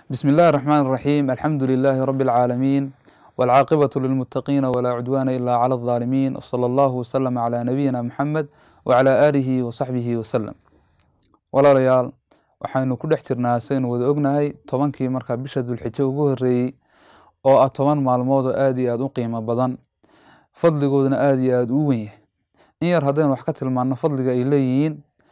بسم الله الرحمن الرحيم الحمد لله رب العالمين والعاقبة للمتقين ولا عدوان إلا على الظالمين وصلى الله وسلم على نبينا محمد وعلى آله وصحبه وسلم walaalayaal waxaynu ku dhex jirnaa saynu wada ognahay tobankii markaa bisha dulxijo ugu horeeyey oo ah toban maalmood oo aada iyo aada u qiimo badan fadligooduna aada iyo aada u wen yahay in yar haddaynu wax ka tilmaano fadliga ay leeyihiin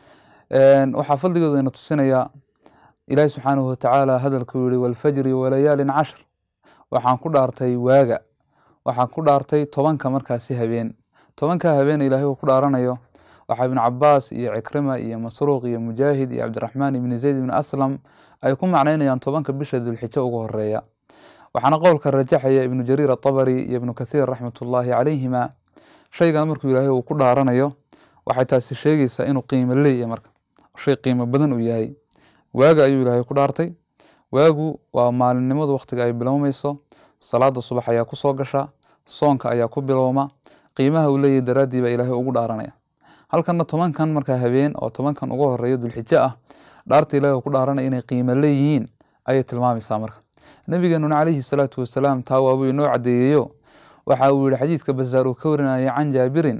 waxaa fadligoodana tusinayaa ilaahi subxaanahu watacaala hadalkuu yihi walfajri walayaalin cashr waxaan ku dhaartay waaga waxaan ku dhaartay tobanka markaasi habeen tobanka habeen ilaahay uu ku dhaaranayo waxaa ibnu cabaas iyo cikrima iyo masruuq iyo mujaahid iyo cabdiraxmaan ibni zayd ibni aslam ay ku macnaynayaan tobanka bisha dulxijo ugu horeeya waxaana qowlka rajaxaya ibnu jariir atabari iyo ibnu kathiir raxmatullaahi calayhima shaygan markuu ilaahay uu ku dhaaranayo waxay taasi sheegaysaa inuu qiimo leeyahay marka shay qiimo badan uu yahay waaga ayuu ilaahay ku dhaartay waagu waa maalinimadu wakhtiga ay bilowmayso salaada subax ayaa ku soo gasha soonka ayaa ku bilowma qiimaha uu leeyahay daraaddii baa ilaahay ugu dhaaranaya halkana tobankan markaa habeen oo tobankan ugu horeeya dulxijo ah dhaarta ilahi ku dhaaranaya inay qiimo leeyihiin ayay tilmaamaysaa marka nabigeenuna calayhi salaatu wasalaam taa waabuu inoo cadeeyeyo waxa uu yihi xadiidka basaar uu ka warinaya can jaabirin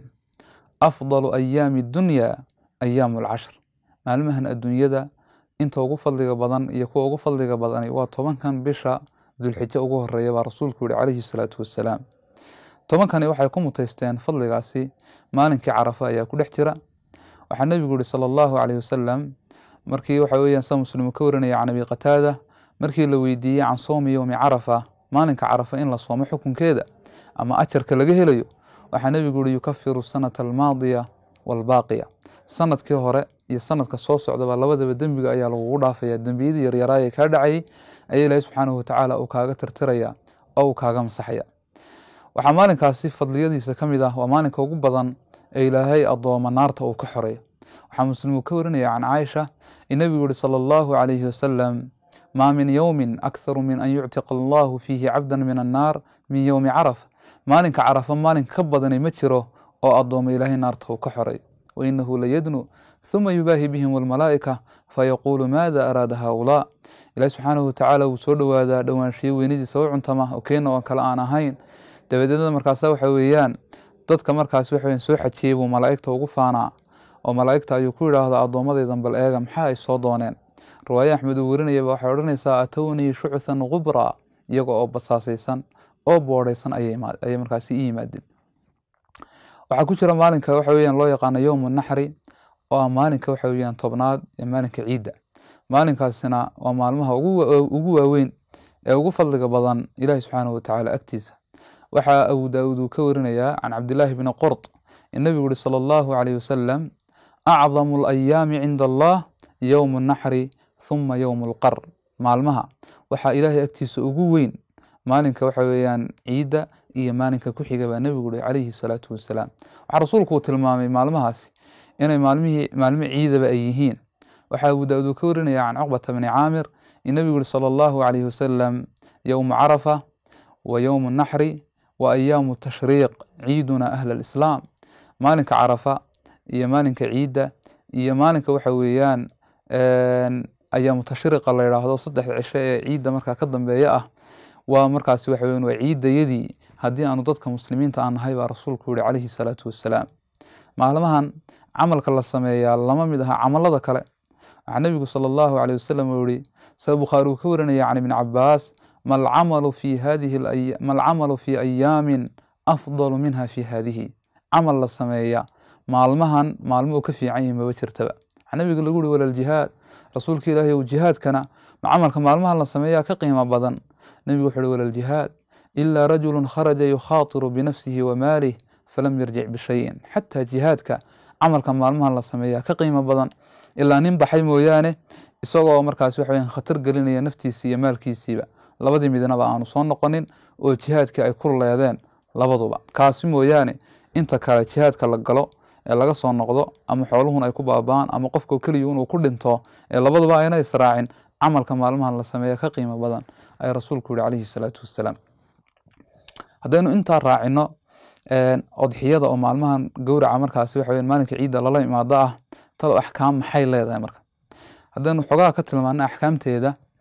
afdalu ayaami dunya ayaamu alcashr maalmahan adduunyada inta ugu fadliga badan iyo kuwa ugu fadliga badani waa tobankan bisha dulxijo ugu horeeya baa rasuulku yihi calayhi salaatu wasalaam tobankani waxay ku muteysteen fadligaasi maalinkii carafa ayaa ku dhex jira waxaa nebigu yihi sala allahu caleyh wasalam markii waxa weeyaan sa muslimu ka warinaya can abi qataada markii la weydiiyey can soomi yowmi carafa maalinka carafa in la soomo xukunkeeda ama ajarka laga helayo waxaa nebigu yihi yukafiru sanata almaadiya waalbaaqiya sanadkii hore iyo sanadka soo socdaba labadaba dembiga ayaa lagugu dhaafaya dembiyadii yaryaraayee kaa dhacayay ayaa ilaahi subxaanahu watacaala uu kaaga tirtiraya oo uu kaaga masaxaya waxaa maalinkaasi fadliyadiisa ka mid ah waa maalinka ugu badan ee ilaahay addooma naarta uu ka xoreeyo waxaa muslim uu ka warinaya can caaisha in nebigu yihi sala allahu calayhi wasalam maa min yowmin akharu min an yuctiqa allahu fiihi cabdan min annaar min yowmi carafa maalinka carafa maalin ka badani ma jiro oo addooma ilaahay naarta uu ka xoreeyo wainahu layadnu huma yubaahi bihim almalaa'ika fayaquulu maada araada haaulaa ilahi subxaanahu watacaala wuu soo dhowaadaa dhowaanshiyo weynadiisa u cuntama oo keena oo kale aan ahayn dabadeedna markaasa waxa weeyaan dadka markaas waxa soo xajiyey buu malaa'igta ugu faanaa oo malaa'igta ayuu ku yidhaahdaa addoommadaydan bal eega maxaa ay soo dooneen riwaaye axmed uu warinayaba waxay odhanaysaa atownii shuchan kubraa iyaga oo basaasaysan oo boodhaysan ayay markaasi i yimaadeen waxaa ku jira maalinka waxa weeyaan loo yaqaano yowmu naxri oo ah maalinka waxa weeyaan tobnaad ee maalinka ciidda maalinkaasina waa maalmaha ugu waaweyn ee ugu fadliga badan ilaahi subxaanahu watacaala agtiisa waxaa abu daawuud uu ka warinayaa can cabdillaahi bni qurt in nebigu yihi sala allahu calayh wasalam acdamu alayaami cinda allah yowmu naxri huma yowmu alqar maalmaha waxaa ilaahay agtiisa ugu weyn maalinka waxa weeyaan ciidda iyo maalinka ku xiga baa nebigu yihi calayhi salaatu wasalaam waxaa rasuulku uu tilmaamay maalmahaasi inay maalmihii maalmo ciidaba ay yihiin waxaa abu daawuud uu ka warinaya can cuqbata bni caamir in nebigu yihi sala allahu calayhi wasalam yowmu carafa wa yowmu naxri wa ayaamu tashriiq ciiduna ahla alislaam maalinka carafa iyo maalinka ciidda iyo maalinka waxa weeyaan ayaamu tashriiqa la yidhaahdo saddexda cisho ee ciidda markaa ka dambeeya ah waa markaasi waxa weyan waa ciiddayadii haddii aanu dadka muslimiinta aan nahay baa rasuulku yihi calayhi salaatu wassalaam maalmahan camalka la sameeyaa lama mid aha camalada kale waxaa nebigu sala allahu caleyh wasalam uu yihi sida bukhaari uu ka warinaya can ibni cabaas ma alcamalu fi hadihi ma alcamalu fi ayaamin afdalu minha fi hadihi camal la sameeya maalmahan maalmo uu ka fiican yahi maba jirtaba waxaa nabiga lagu yihi walaljihaad rasuulka ilaahi ow jihaadkana ma camalka maalmahan la sameeyaa ka qiimo badan nebigu wuxu uhi walaljihaad ilaa rajulu kharaja yukhaatiru binafsihi wa maalih falam yarjic bishayin xataa jihaadka camalka maalmahan la sameeyaa ka qiimo badan ilaa nin baxay mooyaane isagoo markaas waxa weyan khatar gelinaya naftiisi iyo maalkiisiiba labadii midnaba aanu soo noqonin oo jihaadkii ay ku leedeen labaduba kaasi mooyaane inta kale jihaadka la galo ee laga soo noqdo ama xooluhun ay ku baaba'aan ama qofka keliya inuu ku dhinto ee labaduba ayna israacin camalka maalmahan la sameeya ka qiimo badan ayaa rasuulku yihi calayhi salaatu wassalaam haddaynu intaa raacino odxiyada oo maalmahan gowraca markaasi waxa weyan maalinka ciidda lala imaado ah talo axkaam maxay leedahay marka haddaynu xogaha ka tilmaano axkaamteeda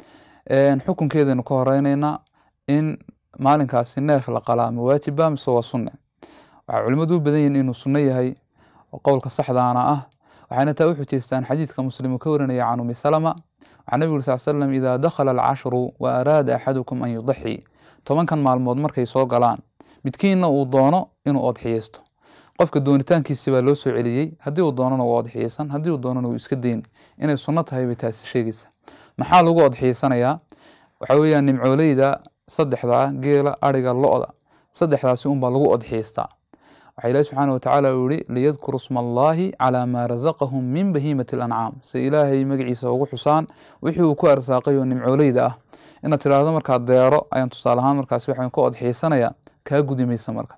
xukunkeedaynu ka horeyneynaa in maalinkaasi neef la qalaa ma waajiba mise waa sunne waxay culimmadu u badan yihiin inuu sunno yahay oo qowlka saxdaana ah waxayna taa u xujeystaan xadiidka muslim uu ka warinaya can umi salama waxaa nebigu uri sal slam idaa dakhala alcashru wa araada axadukum an yudaxi tobankan maalmood markay soo galaan midkiinna uu doono inuu odxiyeysto qofka doonitaankiisi baa loo soo celiyey haddii uu doonana waa odxiyeysan haddii uu doonana wuu iska deyni inay sunno tahay bay taasi sheegaysa maxaa lagu odxiyeysanayaa waxaa weeyaan nimcooleyda saddexdaa geela ariga lo-da saddexdaasi unbaa lagu odxiyeystaa waxaa ilahi subxaana watacaala uu yihi liyadkuru sma allaahi calaa maa rasaqahum min bahiimati alancaam si ilaahay magaciisa ugu xusaan wixii uu ku arsaaqay oo nimcooleyda ah inaad tidhaahdo markaa deero ayaan tusaale ahaan markaasi waxaan ku odxiyeysanayaa kaa gudi maysa marka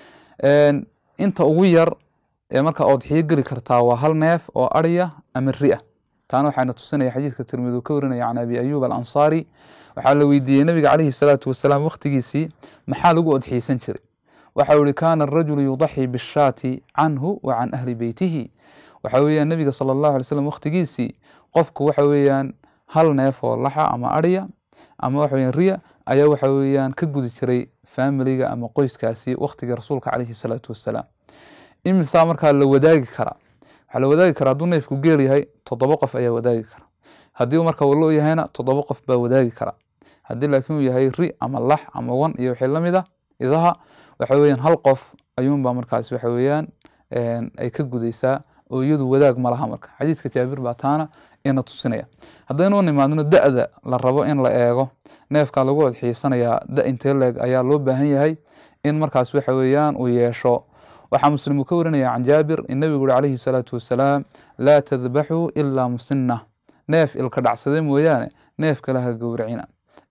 inta ugu yar ee markaa odxiyo geli kartaa waa hal neef oo ariya ama ri-a taana waxaana tusinaya xadiidka tirmidi uu ka warinaya can abi ayuub alansaari waxaa la weydiiyey nabiga caleyhi salaatu wasalaam wakhtigiisii maxaa lagu odxiyeysan jiray waxa uu ihi kaana arajulu yudaxii bishaati canhu wa can ahli beytihi waxa weeyaan nebiga sala allahu alay slam wakhtigiisii qofku waxa weeyaan hal neef oo laxa ama ariya ama waxa weeyaan riya ayaa waxa weeyaan ka gudi jiray faamiliga ama qoyskaasi wakhtiga rasuulka caleyhi salaatu wasalaam imisaa markaa la wadaagi karaa waxaa la wadaagi karaa hadduu neefku geel yahay toddoba qof ayaa wadaagi kara haddii uu marka wallo yahayna toddoba qof baa wadaagi kara haddii laakiin uu yahay ri ama lax ama wan iyo wixii lamid a idaha waxa weeyaan hal qof ayuunbaa markaasi waxa weeyaan ay ka gudaysaa oo iyadu wadaag ma laha marka xadiidka jaabir baa taana ina tusinaya haddaynu nimaadno da-da la rabo in la eego neefka lagu odxiisanayaa da intee leeg ayaa loo baahan yahay in markaas waxa weeyaan uu yeesho waxaa muslim uu ka warinaya can jaabir in nebigu uri calayhi salaatu wasalaam laa tadbaxuu ilaa musina neef ilka dhacsade mooyaane neef kale ha gowracina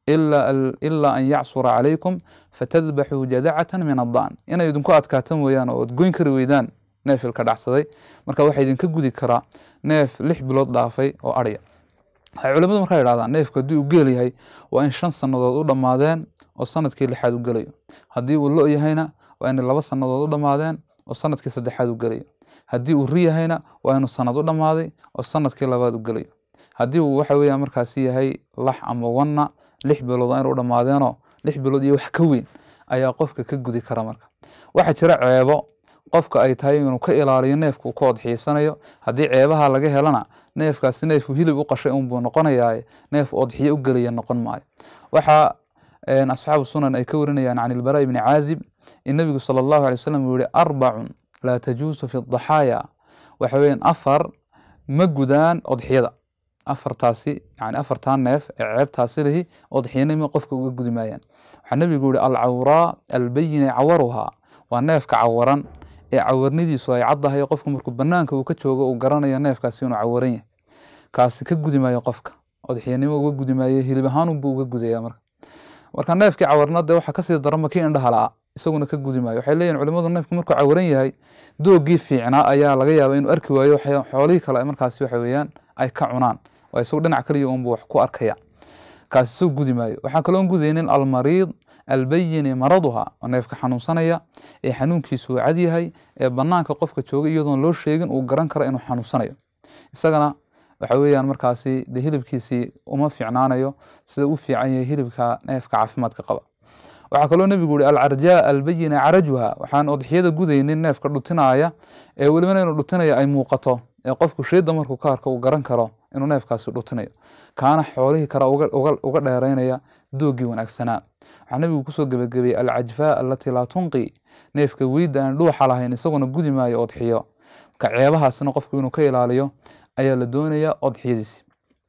ilaa an yacsura calaykum fatadbaxuu jadacatan min addaan inay idinku adkaato mooyaane oo ad goyn kari weydaan neef ilka dhacsaday marka waxaa idinka gudi karaa neef lix bilood dhaafay oo arya waxay culimadu markaa yidhahdaan neefku haddii uu geel yahay waa in shan sannadood u dhammaadeen oo sanadkii lixaad u gelayo haddii uu lo yahayna waa inay laba sannadood u dhammaadeen oo sanadkii saddexaad u gelayo haddii uu ri yahayna waa inuu sanad u dhammaaday oo sanadkii labaad u gelayo haddii uu waxa weeyaan markaasi yahay lax ama wanna lix bilood waa inuu dhammaadeenoo lix bilood iyo wax ka weyn ayaa qofka ka gudi kara marka waxaa jira ceebo qofka ay tahay inuu ka ilaaliyo neefka uu ka odxiisanayo haddii ceebaha laga helana neefkaasi neefuu hilib u qashay unbuu noqonayaa neef odxiyo u gelaya noqon maayo waxaa asxaabu sunan ay ka warinayaan can ilbaraa ibni caazib in nebigu sala allahu alay wasalam uu yihi arbacun laa tajuusu fi daxaaya waxa weeyaan afar ma gudaan odxiyada afartaasi yani afartaa neef ee ceebtaasi lihi odxiyanima qofka uga gudi maayaan waxaa nebigu yihi alcawraa albayina cawaruhaa waa neefka cawaran ee cawarnidiisu ay caddahay qofku markuu banaanka uu ka joogo uu garanayo neefkaasi inuu cawaran yahay kaasi ka gudi maayo qofka odxiyanimo uga gudi maayo hilib ahaanunbuu uga gudaya marka marka neefkii cawarna dee waxaa kasii darama kii indhaha la-a isaguna ka gudi maayo waxay leeyihin culimadu neefku markuu cawaran yahay doogii fiicnaa ayaa laga yaaba inuu arki waayo xoolihii kale markaasi waxa weeyaan ay ka cunaan waa isagu dhinac kaliya unbu wax ku arkaya kaasi isagu gudi maayo waxaa kaloon gudaynin almariid albayini maraduha oo neefka xanuunsanaya ee xanuunkiisu uu cad yahay ee banaanka qofka jooga iyadoon loo sheegin uu garan karo inuu xanuunsanayo isagana waxa weeyaan markaasi de hilibkiisii uma fiicnaanayo sida u fiican yahay hilibka neefka caafimaadka qaba waxaa kaloo nebigu yihi alcarjaa albayina carajuha waxaan odxiyada gudaynin neefka dhutinaaya ee welibana inuu dhutinayo ay muuqato ee qofku sheeda markuu ka arko uu garan karo inuu neefkaasi dhutinayo kaana xoolihii kale uga dheeraynaya doogii wanaagsanaa waxaa nebigu kusoo gebagabeeyey alcajfaa alatii laa tunqi neefka weyda aan dhuuxa lahayn isaguna gudi maayo odxiyo marka ceebahaasna qofku inuu ka ilaaliyo ayaa la doonaya odxiyadiisi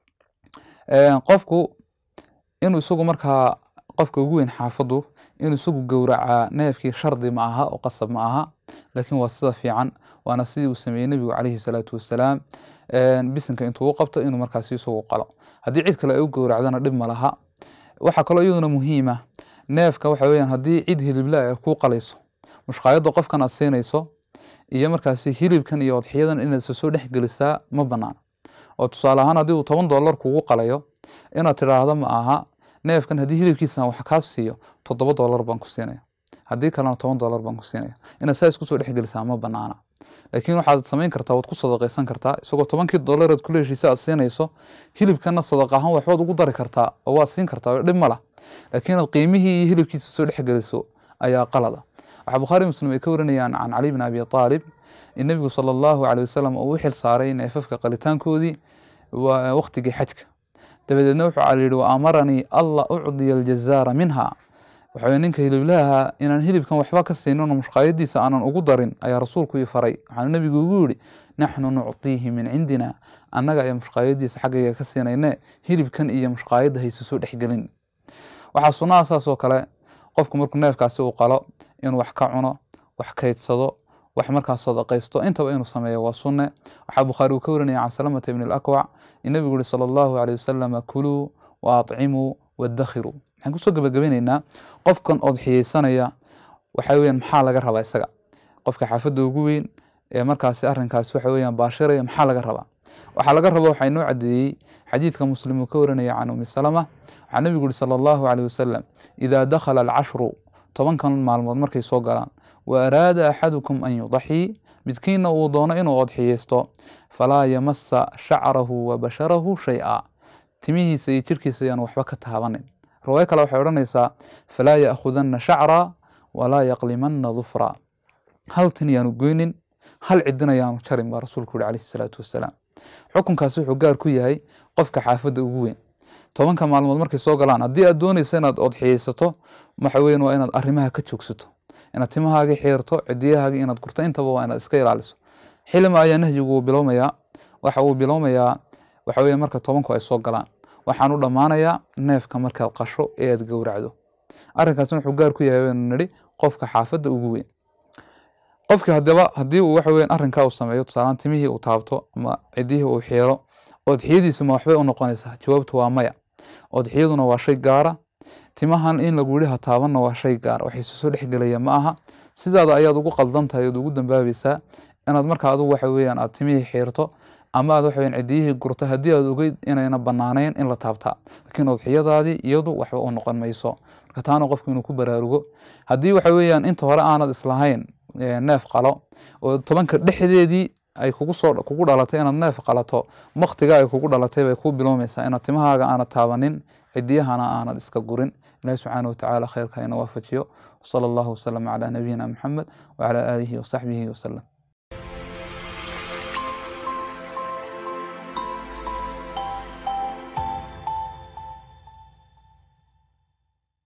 qofku inuu isagu markaa qofka ugu weyn xaafadu inuu isagu gowracaa neefkii shardi ma aha oo qasab ma aha laakiin waa sida fiican waana sidii uu sameeyey nebigu calayhi salaatu wasalaam bisinka intuu u qabto inuu markaasi isagu qalo haddii cid kale ay u gowracdana dhib ma laha waxaa kaloo iyaduna muhiima neefka waxa weyaan haddii cid hilibla ay ku qalayso mushqaayadda qofkan aad siinayso iyo markaasi hilibkan iyo odxiyadan inaad isa soo dhex gelisaa ma banaana oo tusaale ahaan haddii uu toban dollar kugu qalayo inaad tidhaahdo ma aha neefkan haddii hilibkiisan wax kaa siiyo toddoba dollar baan ku siinaya haddii kalena toban dollar baan ku siinaya inaad saa isku soo dhex gelisaa ma banaana laakiin waxaad samayn kartaa waad ku sadaqaysan kartaa isagoo tobankii dollareed kula heshiisa aad siinayso hilibkana sadaqa ahaan waxbaad ugu dari kartaa oo waad siin kartaa dhib ma lah laakiin aad qiimihii iyo hilibkiisa soo dhexgeliso ayaa qalada waxaa bukhaari muslim ay ka warinayaan can cali bn abi aalib in nebigu sala allahu caleyh wasalam uu u xil saaray neefafka qalitaankoodii waqtigii xajka dabadeedna wuxuu cali yihi wa amaranii alla ucdiya aljazaara minha waxaweye ninka hiliblaha inaan hilibkan waxba ka siinin oo mushqaayadiisa aanan ugu darin ayaa rasuulku ii faray waxaanu nebigu ugu yihi naxnu nucdiihi min cindina annaga ayaa mushqaayadiisa xaggayga ka siinayne hilibkan iyo mushqaayadda hayse soo dhexgelin waxaa sunnaha saas oo kale qofku markuu neefkaasi uu qalo inuu wax ka cuno wax kaydsado wax markaas sadaqaysto intaba inuu sameeyo waa sunne waxaa bukhaari uu ka warinaya can salamata ibni alakwac in nebigu yihi sala allahu caleyh wasalama kuluu wa atcimuu wadakhiruu waxaan kusoo gebagabeyneynaa qofkan odxiyeysanaya waxa weeyaan maxaa laga rabaa isaga qofka xaafadda ugu weyn ee markaasi arrinkaasi waxa weeyaan baashiraya maxaa laga rabaa waxaa laga raba waxaa inoo cadeeyey xadiidka muslim uu ka warinaya can umi salama waxaa nebigu yihi sala allahu caleyh wasalam idaa dakhala alcashru tobankan maalmood markay soo galaan wa araada axadukum an yudaxii midkiina uu doono inuu odxiyeysto falaa yamasa shacrahu wa basharahu shay-a timihiisa iyo jirkiisa ayaan waxba ka taabanin riwaayo kale waxay odhanaysaa falaa ya'khudana shacra walaa yaqlimana dufra hal tin yaanu goynin hal cidin ayaanu jarin baa rasuulku yihi calayhi salaatu wasalaam xukunkaasi wuxuu gaar ku yahay qofka xaafadda ugu weyn tobanka maalmood markay soo galaan haddii aad doonaysa inaad odxiyeysato waxa weyan waa inaad arrimaha ka joogsato inaad timahaagii xiirto cidiyahaagii inaad gurto intaba waa inaad iska ilaaliso xilima ayaa nahyigu uu bilowmayaa waxa uu bilowmayaa waxa weeye marka tobanku ay soo galaan waxaanu dhammaanayaa neefka markaad qasho ee aad gowracdo arrinkaasna wuxuu gaar ku yahay waynu nidhi qofka xaafadda ugu weyn qofkii haddaba haddii uu waxa weyan arrinkaa uu sameeyo tusaalaan timihii uu taabto ama cidihii uu xiiro odxiyadiisu ma waxbay u noqonaysaa jawaabtu waa maya odxiyaduna waa shay gaara timahan in lagu yihi ha taabanna waa shay gaara wax isu soo dhexgelaya ma aha sidaada ayaad ugu qaldan tahay oad ugu dambaabaysaa inaad markaa adugu waxa weeyaan aad timihii xiirto ama aad waxa weyan cidiyihii gurto haddii aad ogeyd inayna banaanayn in la taabtaa laakiin odxiyadaadii iyadu waxba u noqon mayso marka taana qofku inuu ku baraarugo haddii waxa weeyaan inta hore aanad islahayn neef qalo oo tobanka dhexdeedii ay kugu soo kugu dhalatay inaad neef qalato waktiga ay kugu dhalatay bay ku bilowmaysaa inaad timahaaga aanad taabanin cidiyahana aanad iska gurin ilahi subxaana watacaala khayrka ina waafajiyo wsala allahu wasalam calaa nabiyina maxamed wacalaa aalihi wasaxbihi wasalam